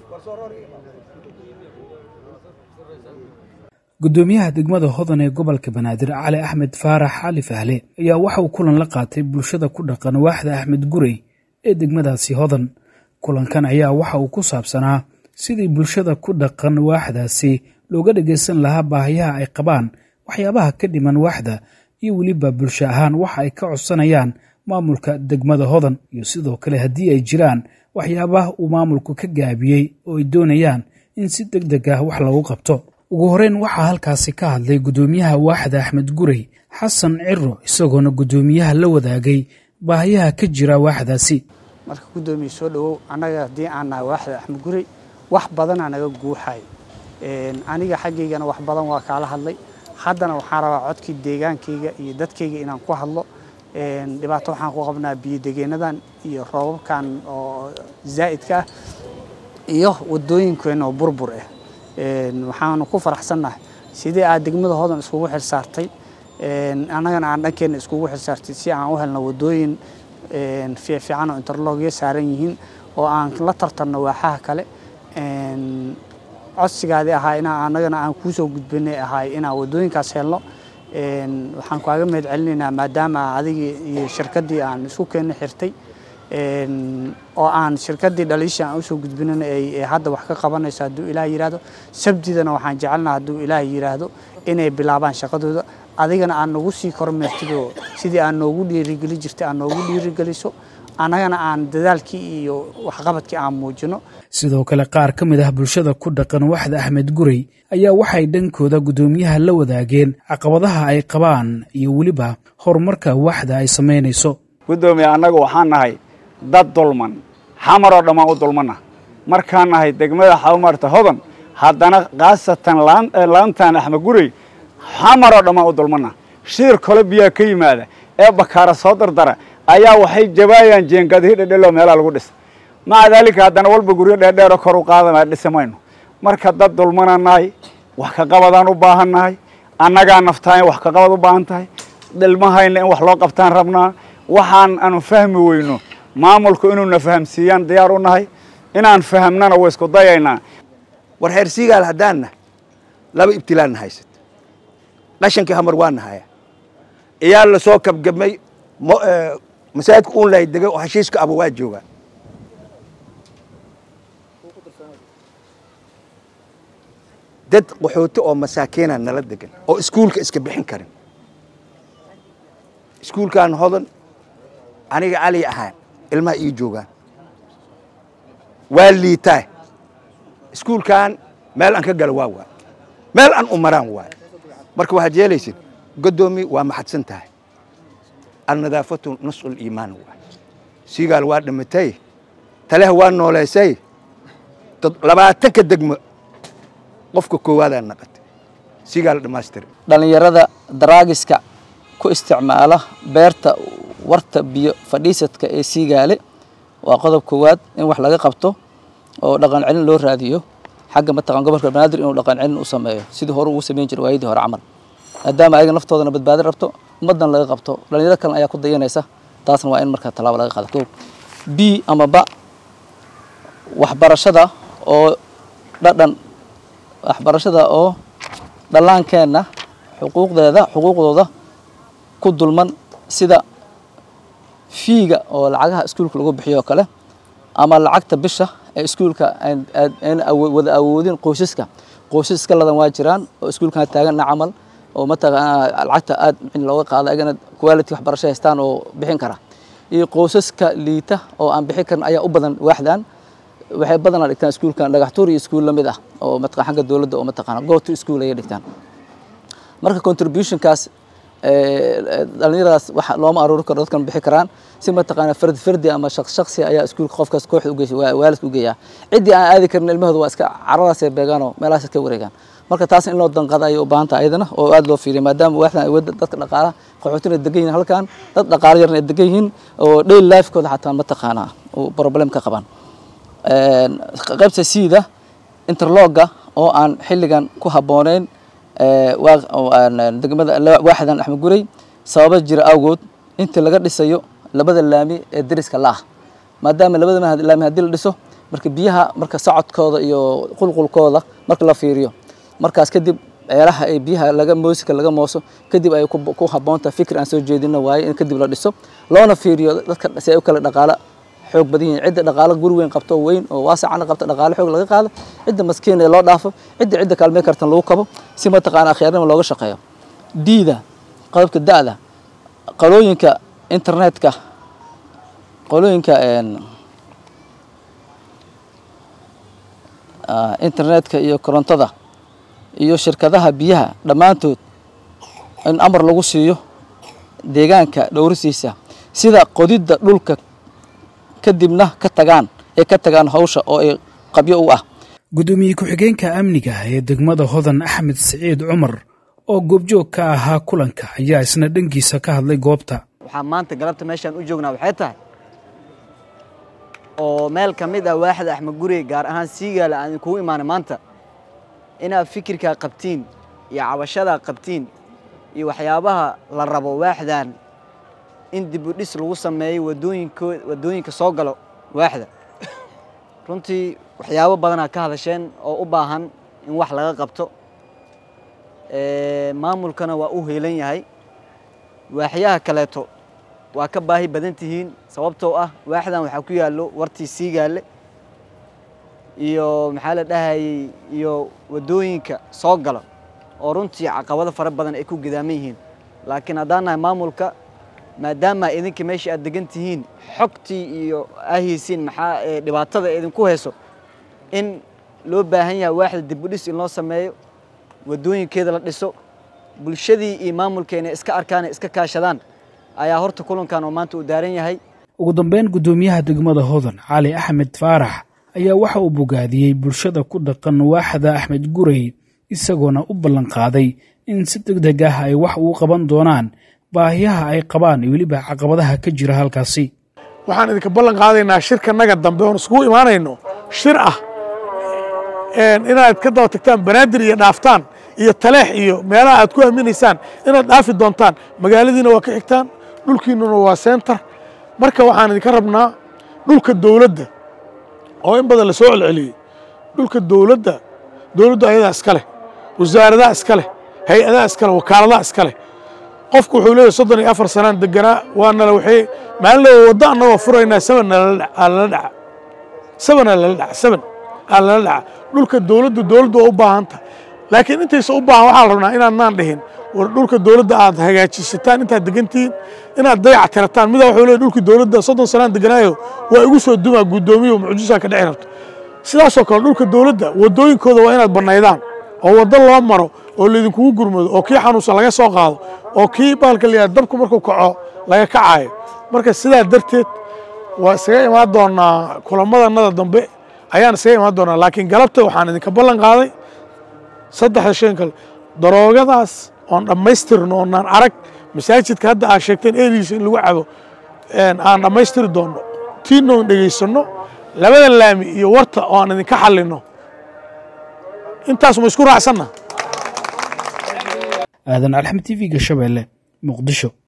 gudoomiyaha degmada hodan ee gobolka banaadir cali axmed faarax cali fahle ayaa waxa uu kulan la qaatay bulshada ku dhaqan waaxda axmed gurey ee degmadaasi hodan kulankan ayaa waxa uu ku saabsanaa sidii bulshada ku dhaqan waaxdaasi looga dhagaysan lahaa baahiyaha ay qabaan waxyaabaha ka dhiman waaxda iyo weliba bulsho ahaan waxa ay ka codsanayaan maamulka degmada hodan iyo sidoo kale haddii ay jiraan waxyaabaha uu maamulku ka gaabiyey oo ay doonayaan in si deg deg ah wax lagu qabto ugu horeyn waxaa halkaasi ka hadlay gudoomiyaha waaxda axmed gurey xasan ciro isagoona gudoomiyaha la wadaagay baahiyaha ka jira waaxdaasi marka gudoomiye soo dhawow annaga haddii aan nahay waaxda axmed gurey wax badanaa naga guuxay aniga xaggaygana wax badan waa kaala hadlay haddana waxaan rabaa codkii deegaankayga iyo dadkayga inaan ku hadlo dhibaato waxaan ku qabnaa biyodegeenadan iyo roobabkan oo zaa'idka ah iyo wadooyinkeenna oo burbur ah waxaanu ku faraxsannahay sidii aad degmada hodan iskugu xilsaartay annagana aan dhankeenna iskugu xilsaartay si aan u helno wadooyin fiifiican oo interlogya saaran yihiin oo aan la tartanno waaxaha kale codsigaadii ahaa inaa annagana aan kuusoo gudbinay ahaay inaan wadooyinkaas helno waxaan kaaga mahad celinaynaa maadaama adigii iyo shirkaddii aan isku keenna xirtay oo aan shirkaddii dhaliishii aan usoo gudbinana ay hadda wax ka qabanayso hadduu ilaah yidhaahdo sabdidana waxaan jecelnaha hadduu ilaah yidhaahdo inay bilaabaan shaqadooda adigana aad nagu sii kormeertidoo sidii aad noogu dhiirigeli jirtay aad noogu dhiirigeliso annagana aan dadaalkii iyo waxqabadkii aan muujino sidoo kale qaar ka mid ah bulshada ku dhaqan waxda axmed gurey ayaa waxay dhankooda guddoomiyaha la wadaageen caqabadaha ay qabaan iyo weliba horumarka waxda ay samaynayso guddoomiye annaga waxaan nahay dad dulman xamaroo dhammaan u dulmanna markaan nahay degmada xawmarta hodan haddana khaasatan laantan axmed gurey xamaroo dhammaan u dulmanna shiir kole biyaa ka yimaada ee bakaara soo dardara ayaa waxay jabaayaan jeengadihi dhedheloo meelaha lagu dhisa maca daalika haddana walba guryo dheerdheero kor u qaadama dhisi mayno marka dad dulmana nahay wax ka qabadaan u baahan nahay annagaa naftahay wax ka qabad u baahan tahay dhilmahayna in wax loo qabtaan rabnaa waxaan aanu fahmi weyno maamulku inuuna fahamsiiyaan diyaar u nahay inaan fahamnana way isku dayaynaa war reer siigaal haddaanna laba ibtilaanna haysat qashankii hamar waa nahaya iyaa la soo kabgabmay masaajidka uun lahay degay oo heshiiska aba waa joogaan dad qaxooti oo masaakiina nala degan oo iskuulka iska bixin karin iskuulkan hodan aniga cali ahaan ilmaha ii joogaan waa liitaa iskuulkan meel aan ka galo waa waay meel aan u maraan waay marka waxaad yeelaysid goddoomi waa maxadsan tahay alnadaafatu nascu liimaan waay siigaal waa dhimatay taleha waa nooleysay labaatanka degmo qofka koowaadaa naqatay siigaal dhammaystira dhallinyarada daraagiska ku isticmaala beerta warta biyo fadhiisadka ee siigaale waa qodob koowaad in wax laga qabto oo dhaqan celin loo raadiyo xagga mataqan gobolka banaadir inuu dhaqan celin u sameeyo sidii hore ugu samayn jiray waayadii hore camal maadaama ayaga naftoodana badbaadi rabto ummaddan laga qabto dhalinyaro kalena ayaa ku dayanaysa taasna waa in markaa tallaabo laga qaado ko b ama ba waxbarashada oo dhadhan waxbarashada oo dhallaankeenna xuquuqdeeda xuquuqdooda ku dulman sida fiiga oo lacagaha iskuulka lagu bixiyo oo kale ama lacagta bisha ee iskuulka ayna wada awoodin qoysaska qoysas iska ladan waa jiraan oo iskuulkan taaganna camal oo mataqaana lacagta aad in looga qaado ayagana quality waxbarasho haystaan oo bixin kara iyo qoysaska liita oo aan bixin karin ayaa u badan waaxdan waxay badanaa dhigtaan iskuulkan dhagaxtuur iyo iskuul lamid ah oo mataqan xagga dowladda oo mataqaana go to school ayay dhigtaan marka contributionkaas dhalinyaradaas waxa looma aruuri karo dadkan bixi karaan si mataqaana fardi fardi ama shaqs shaqsi ayaa iskuulka qofkaas kooxda ugeys waalidka u geeyaa ciddii aan aadi karin ilmahooda waa iska caradaasay beegaanoo meelahaas iska wareegaan marka taas in loo danqada ayay u baahan tahay ayadana oo aad loo fiiriya maadaama waaxdan ay wadda dadka dhaqaalaha qaxootina degan yihin halkan dad dhaqaalo yarna ay degan yihiin oo daily lifekooda xataa mataqaana uu problem ka qabaan qaybta siida interlogga oo aan xilligan ku habbooneyn degmada waaxdan axmed gurey sababa jira awgood inta laga dhisayo labada laami ee deriska la ah maadaama labada laami haddii la dhiso marka biyaha marka socodkooda iyo qulqulkooda marka la fiiriyo markaas kadib ceelaha ay biyaha laga moosika laga mooso kadib ay ku habboontahay fikir aan soo jeedino waaye in kadib la dhiso loona fiiriyo dadka si ay u kala dhaqaala xoog badan yihiin cidda dhaqaalo guri weyn qabto weyn oo waasacana qabto dhaqaalo xoog laga qaado cidda maskiin ee loo dhaafo cidda cidda kaalmee kartan lagu kabo si mataqaana akhyarnimo looga shaqeeyo diida qodobka da'da qalooyinka internetka qolooyinka internetka iyo korontada iyo shirkadaha biyaha dhammaantood in amar lagu siiyo deegaanka dhowrisiisa sida qodidda dhulka kadibna ka tagaan ee ka tagaan hawsha oo ay qabyo u ah guddoomiye ku-xigeenka amniga ee degmada hodan axmed siciid cumar oo goobjoog ka ahaa kulanka ayaa isna dhankiisa ka hadlay goobta waxaa maanta galabta meeshaan u joognaa waxay tahay oo meel ka mid ah waaxda axmed gurey gaar ahaan siigaala aan idinkugu imaanay maanta inaad fikirkaa qabtiin iyo cabashadaa qabtiin iyo waxyaabaha la rabo waaxdan in dib u dhis lagu sameeyo wadooyinko waddooyinka soo galo waaxda runtii waxyaabo badanaa ka hadasheen oo u baahan in wax laga qabto maamulkana waa u heelan yahay waaxyaha kaleeto waa ka baahi badan tihiin sababtoo ah waaxdan waxaa ku yaallo wartii siigaale iyo maxaa la dhahayey iyo waddooyinka soo galo oo runtii caqabado fara badan ay ku gidaaman yihiin laakiin haddaan nahay maamulka maadaama idinka meesha aad degan tihiin xogtii iyo ahaysiin maxaa dhibaatada idinku hayso in loo baahan yahay waaxda dibudhis in loo sameeyo waddooyinkeeda la dhiso bulshadii iyo maamulkeena iska arkaan iska kaashadaan ayaa horta kulankan oo maanta uu daaran yahay ugu dambeyn guddoomiyaha degmada hodan cali axmed faarax ayaa waxa uu bogaadiyey bulshada ku dhaqan waaxda axmed gurey isagoona u ballanqaaday in si deg deg ah ay wax ugu qaban doonaan baahiyaha ay qabaan iyo weliba caqabadaha ka jira halkaasi waxaan idinka ballan qaadaynaa shirkanaga dambe oon iskugu imaanayno shir ah inaad ka daba tagtaan banaadir iyo dhaaftaan iyo taleex iyo meelaha aad ku aaminaysaan inaad dhaafi doontaan magaaladiina waa ka xigtaan dhulkiinnuna waa sentar marka waxaan idinka rabnaa dhulka dowladda oo in badan la soo celceliyey dhulka dowladda dowladdu ayadaa iska leh wasaaradaha iska leh hay-adaha iska leh wakaaladaha iska leh qofku wuxuu leeyahy soddon iyo afar sanaan deganaa waanala waxay maalin leeya waddo annagoo furaynaa saban aalala dhaca sabanaa lala dhaca saban aa lala dhaca dhulka dowladdu dowladdu waa u baahan tahay laakiin intaysa u baahan waxaa la rabnaa inaadnaan dhihin war dhulka dowladda aad hagaajisataan intaad degantihiin inaad dayac tirataan midaa wuxuu leeyahy dhulkii dowladda soddon sanaan deganaayo waa igu soo dumaa guddoomiyo mucjisaa ka dhici rabto sidaasoo kale dhulka dowladda waddooyinkooda waa inaad bannaydaan oo waddo loo maro oo laydinkugu gurmado oo kii xanuunsan laga soo qaado oo kii baalka la yidhahdo dabku markuu kaco laga kacaayo marka sidaa darteed waa isaga imaan doonaa kulamadannada dambe ayaan isaga imaan doonaa laakiin galabta waxaan idinka ballan qaaday saddexda shan kale daroogadaas oon dhammaystirno oonaan arag masaajidka hadda aad sheegteen erigiisa in lagu cabo aan dhammaystiri doonno tiinna oon dhegaysanno labada laami iyo warta oo aan idinka xallinno intaas ma isku raacsanna aadan alxamed t v-ga shabeelle muqdisho